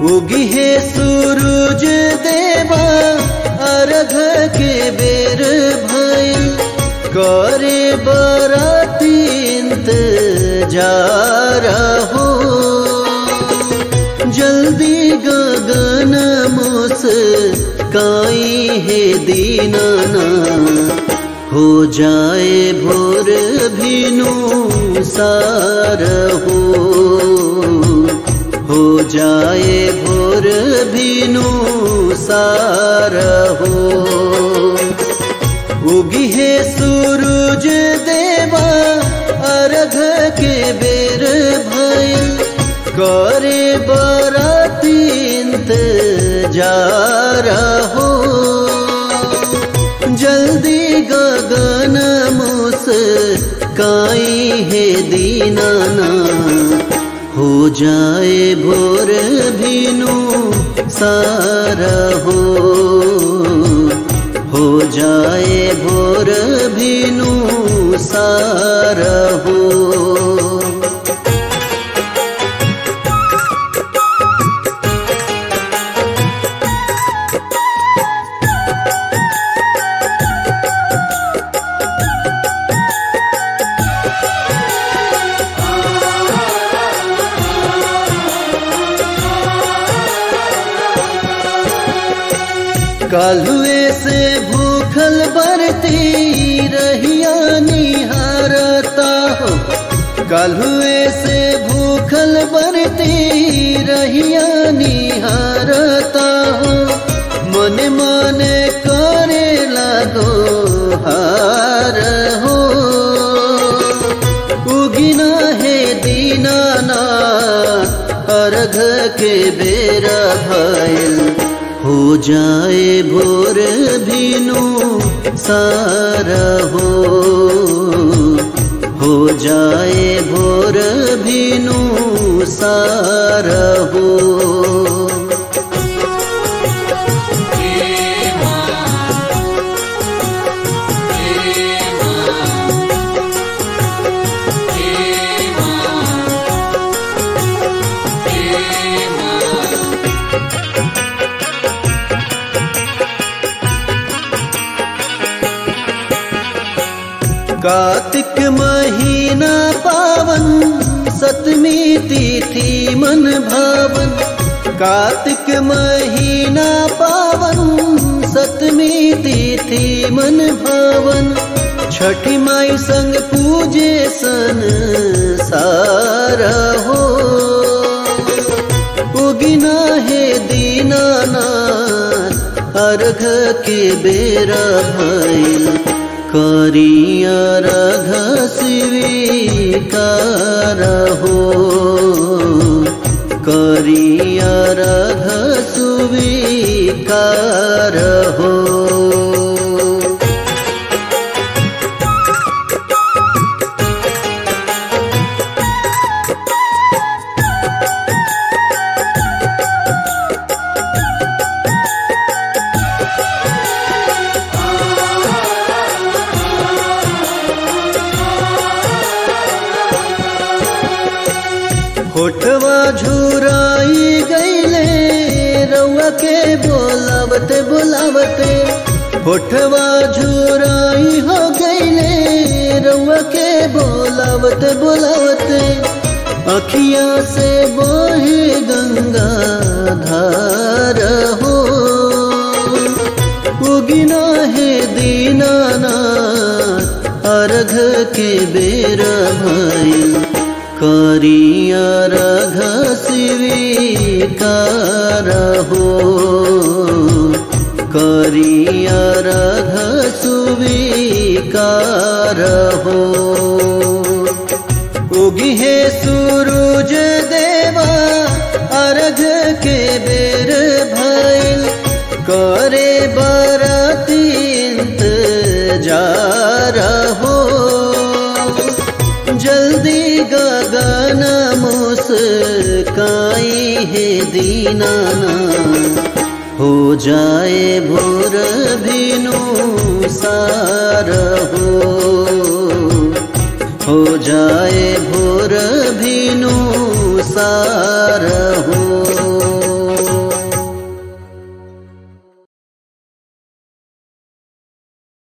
उगी है सूरज देवा अर्घ के बेर भइल करे बराती इंतजार हो जल्दी गगन मुस काई है दीनाना हो जाए भोर भिनु सार हो हो जाए भोर भिनु सार हो उगी है सूरज देवा अर्घ के बेर भइल करे बराती इंतजार हो जल्दी गगन मुस काई है दीनाना हो जाए भोर भिनु सारा हो हो जाए भोर भिनु सारा हो कालुए से भूखल बरती रहिया निहारता हो कालुए से भूखल बरती रहिया निहारता हो मन मन करे लागो हार हो उगिना है दीनाना अर्घ के बेरा भइल हो जाए भोर भिनु सारा हो हो जाए भोर भिनु सारा हो कार्तिक महीना पावन सतमी तिथि मन भावन कार्तिक महीना पावन सतमी तिथि मन भावन छठी माई संग पूजे सन सारा हो उगिना है दीनानाथ अर्घ के बेरा भइल करिया रघ स्वीकार हो करिया रघ सुवीकार हो होठवा झुराई गईले रउआ के बोलावते बोलावते होठवा झुराई हो गईले रउआ के बोलावते बोलावते अखिया से बोहे गंगा धार हो उगिना है दीनाना अर्घ के बेरा भइल करिया रघ स्वीकार हो करिया रघ सुवीकार हो उगी है सूरज देवा अर्घ के बेर भइल करे बराती इंतजार हो जल्दी गगन मुस्काई है दीनाना हो जाए भोर भिनु सार हो हो जाए भोर भिनु सार हो